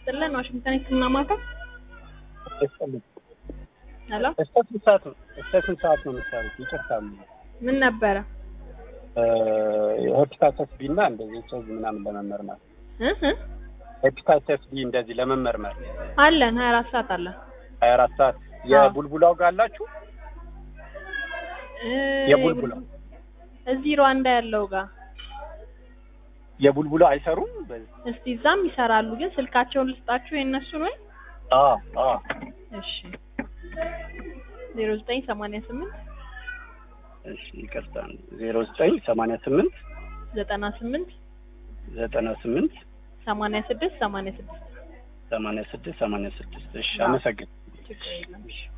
ይስጥልን። ዋሽንግተን ሕክምና ማዕከል ይስጥልኝ። ሄሎ፣ እስከ ስንት ሰዓት ነው እስከ ስንት ሰዓት ነው የምትሰሩት? ይቅርታ ምን ነበረ? ሄፓታይተስ ቢ እና እንደዚህ ኤች አይ ቪ ምናምን ለመመርመር እ እ ሄፓታይተስ ቢ እንደዚህ ለመመርመር አለን ሀያ አራት ሰዓት አለን። ሀያ አራት ሰዓት የቡልቡላው ጋር አላችሁ? እ የቡልቡላው እዚህ ሩዋንዳ ያለው ጋር የቡልቡላው አይሰሩም? በዚህ እስቲ እዛም ይሰራሉ፣ ግን ስልካቸውን ልስጣችሁ የእነሱን ወይ? አዎ አዎ እሺ ዜሮ ዘጠኝ ሰማንያ ስምንት እሺ ይቅርታ ዜሮ ዘጠኝ ሰማንያ ስምንት ዘጠና ስምንት ዘጠና ስምንት ሰማንያ ስድስት ሰማንያ ስድስት ሰማንያ ስድስት ሰማንያ ስድስት እሺ አዎ። አመሰግን ችግር የለም።